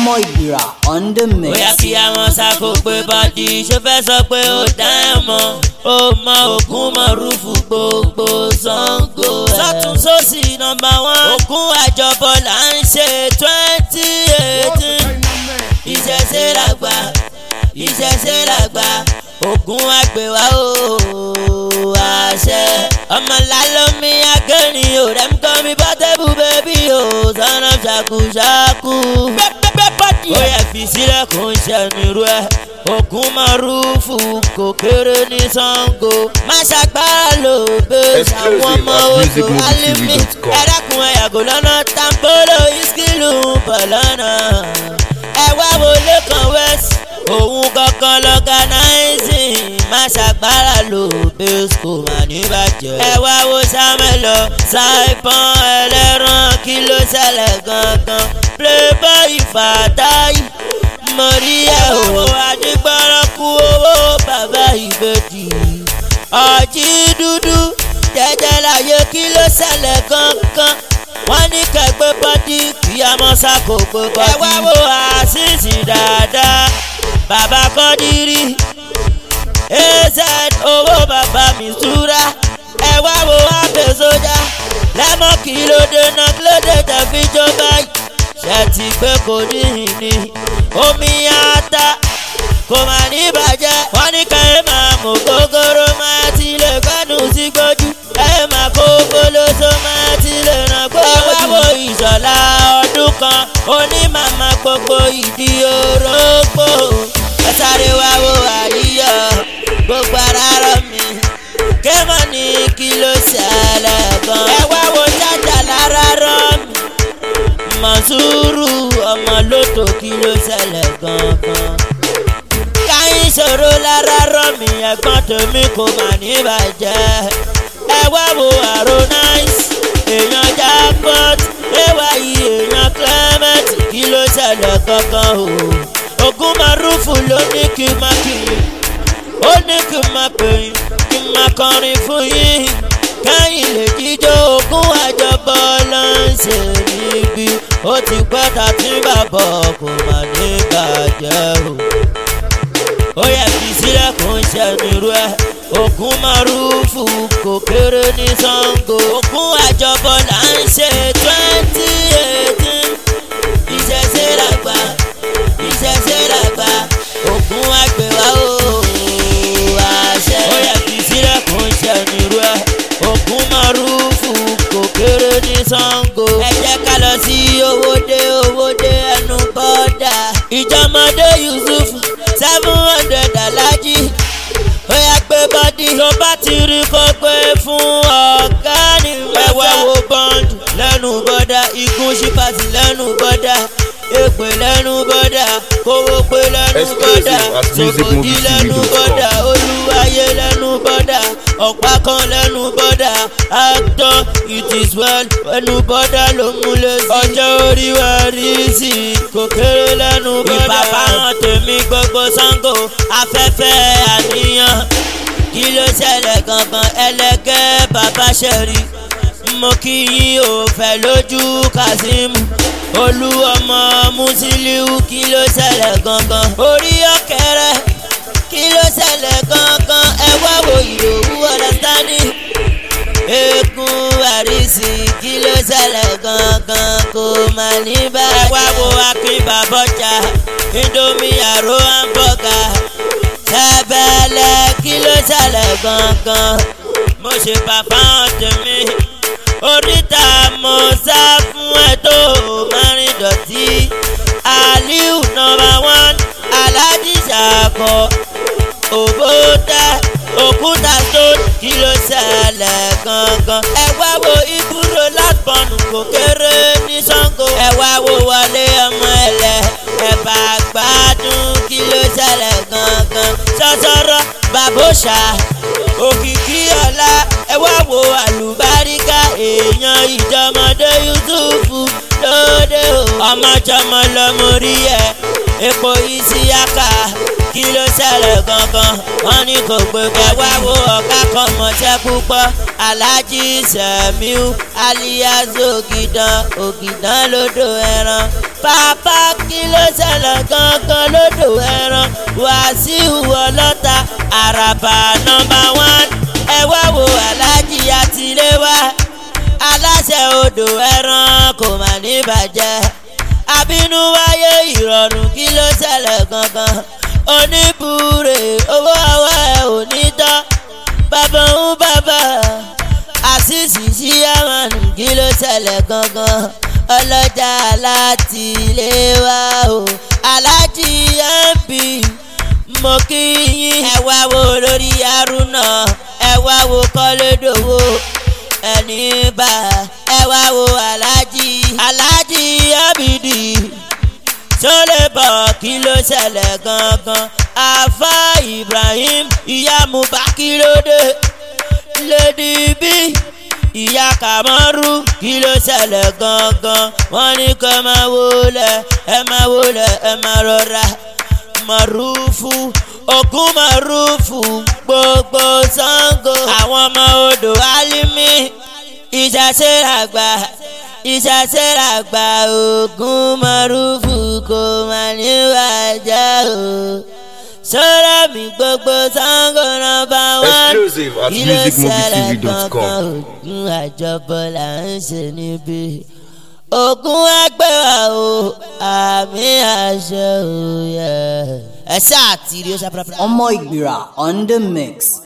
ọmọ ìgbìrà on the mix. bóyá kí àwọn sako pé bọ́dí ṣó fẹ́ sọ pé ó dá ẹ̀ mọ́ ó mọ ògún mọ rúfù gbogbo sango ẹ̀. sọ́tún sósì nọmba wán ògún àjọbọ̀ là ń ṣe twenty eighteen ìṣẹ̀ṣe làgbà ìṣẹ̀ṣe làgbà ògún àgbèwà ó àṣẹ ọmọlálómi akẹ́rin ò rẹ̀ ń kọ́ mi bọ́tẹ́bù bẹ́bí o sọ́nà ṣàkúṣàkú. ó yẹ fi sílẹ̀ kó ń ṣẹ̀nìrú ẹ̀ ògún mọ̀rúfù kò kéré ní sango má ṣàgbára ló bẹ́ àwọn ọmọ odò alimi ẹ̀rẹ́kùn ẹ̀yàgò lọ́nà tambolo iskilu bọ̀ lọ́nà ẹ wá wọlé kan west òun kankan lọ́gánáìsìn má ṣàgbára ló bẹ́sùkò má ní bàjẹ́. ẹ wá wo sámẹ́lọ ṣàìpọ́n ẹlẹ́ran kí ló ṣẹlẹ̀ gangan playboy fàtáì mọ̀rí ẹ̀ o àdìgbọ́rọ̀ kú owó bàbá ìbejì ọ̀jì dúdú jẹjẹ láyé kí ló ṣẹlẹ̀ gangan wọ́n ní kẹgbẹ́ bọ́dí kí a mọ́ sáko pé bọ́dí. ẹ wá wo àṣìṣì dáadáa bàbá kọ́dírí az owó bàbá mi súra ẹ wá wo abẹ sójà lẹ́mọ̀ kí ló dé náà kí ló dé tẹ̀fí jó báyìí ṣe ti gbé kò ní ìní omi ata kò má ní bàjẹ́ wọ́n ní ká ẹ máa mú kókóró máa ti lè gbẹ́nu sí gbójú ẹ máa kó gbólóso máa ti lè ràn gbójú. ẹ wá wo ìṣọ̀lá ọdún kan onímàmá gbogbo ìdí orógbó ẹ sáré wá wo àríyọ gbogbo ara rọ mi kémọ̀ ní kí ló ṣẹlẹ̀ gan. ẹ wá wo jájà lára rọ mi mọ̀súrù ọmọ lóto kí ló ṣẹlẹ̀ gangan. káyín ṣòro lára rọ mi ẹ̀gbọ́n tèmi kò mà ní bàjẹ́. ẹ wá wo àrò náìsì èèyàn jackpot ẹwà yìí èèyàn clement kí ló ṣẹlẹ̀ gangan o. ogun marufu ló ní kí n má kí n ó ní kí n má pè yín kí n má kọrin fún yín kẹ́yìn lè jíjó ogún àjọbọ ló ń ṣe níbí ó ti pẹ́ ta tí bàbá kò mà ní bàjẹ́ o. ó yẹ fi sílẹ̀ kó ń ṣẹ̀nìrú ẹ̀ ogún márùfù kò kéré ní sango. ogún àjọbọ là ń ṣe twenty eighteen ìṣẹ̀ṣe làgbà ìṣẹ̀ṣe làgbà ogún àgbèwà o àṣẹ. ó yẹ fi sílẹ̀ kó ń ṣẹ̀nìrú ẹ̀ ògún márùfù kò kéré ní sango. ẹ jẹ́ ká lọ sí owóde owóde ẹnu bọ́dà. ìjọmọdé yusuf seven hundred alájí. ó yà gbé bọ́dí. tó bá ti rí kó gbé fún ọ̀gá ni mẹ́fà. ẹ̀wẹ̀ wo bọ́ǹdù lẹ́nu bọ́dà igun ṣípàsì lẹ́nu bọ́dà èpè lẹ́nu bọ́dà kówó pé lẹ́nu bọ́dà sòkòdì lẹ́nu bọ́dà olúwayé lẹ́nu bọ́dà ọ̀pá kan lẹ́nu bọ́dà actor it is well lẹ́nu bọ́dà ló múlẹ̀ sí. ọjọ́ orí wa rí sí i kò kéré lẹ́nu bọ́dà. ìpàpà hàn tèmi gbogbo sango afẹ́fẹ́ àníyàn kí ló ṣẹlẹ̀ gangan ẹlẹ́gẹ́ bàbá ṣẹ̀rí mo kí yín ò fẹ́ lójú kazeem olú ọmọ musiliu kí ló ṣẹlẹ̀ gangan orí ọ̀kẹ́rẹ́ kí ló ṣẹlẹ̀ gangan ẹ wá wo ìdòwú understanding eégún àrísí kí ló ṣẹlẹ̀ gangan kò má ní báyìí. ẹ wá wo akin bàbọ̀jà indomie àrò hamburger ṣẹbẹ̀lẹ̀ kí ló ṣẹlẹ̀ gangan mo ṣe bàbá tèmi oríta mo sá fún ẹ tó márùn dọ̀tí aliu nọmba one alhaji ṣàkọ òbótẹ òkúta stone kí ló ṣẹlẹ̀ gangan. ẹ wá wo ibùdó lápọ̀nù kò kéré ní sango. ẹ wá wo wọlé ọmọ ẹlẹ ẹ bá gbádùn kí ló ṣẹlẹ̀ gangan. sọ́sọ́rọ́ bàbóṣà òkìkí ọ̀la ẹ wá wo àlùbáríkà èèyàn ìjọmọdé yusufu lóde o. ọmọjọmọ lọmọ rí ẹ epo isiaka kí ló ṣẹlẹ̀ gangan wọ́n ní kò gbé bẹ́ẹ̀ wá wo ọ̀gá kan mọ̀ṣẹ́ púpọ̀ alhaji semiu alias ògìdán ògìdán lódò ẹran pápá kí ló ṣẹlẹ̀. wàsíù ọlọ́ta àràbà nọmba wán ẹ wá wo alájí àtìlẹ́wà aláṣẹ odò ẹran kò mà ní bàjẹ́ àbínú wáyé ìrọ̀rùn kí ló ṣẹlẹ̀ gangan oníbùrè owó ọwọ́ ẹ ò ní tán bàbá ń bàbá àṣìṣì sí àmàlù kí ló ṣẹlẹ̀ gangan ọlọ́jà láti ilé wa o alájí mp mo kí yín ẹ wá wo lórí arúnà ẹ wá wo kọ́lédòwò ẹni bá ẹ wá wo alájí alájí abidi sólè bọ̀ kí ló ṣẹlẹ̀ gangan afa ibrahim ìyá mubakirode lady b ìyá kàmọ́rú kí ló ṣẹlẹ̀ gangan wọ́n ní kó máa wọlé ẹ máa wọlé ẹ máa rọra mọ̀rúfù ògún mọ̀rúfù gbogbo sango àwọn ọmọ odò alimi ìṣàṣẹ́ràgbà ìṣàṣẹ́ràgbà ògún mọ̀rúfù kò mà ní wájà o sọ́ra mi gbogbo sango nọmba wán Exclusive at kí ló ṣẹlẹ̀ musicmovietv.com. gangan ògún àjọbọ là ń ṣe níbí ogun agbẹ́wà o àmì àṣẹ òye ẹ ṣáà tìrì ó ṣàpàpà. Ọmọ Ìgbìrà on the mix.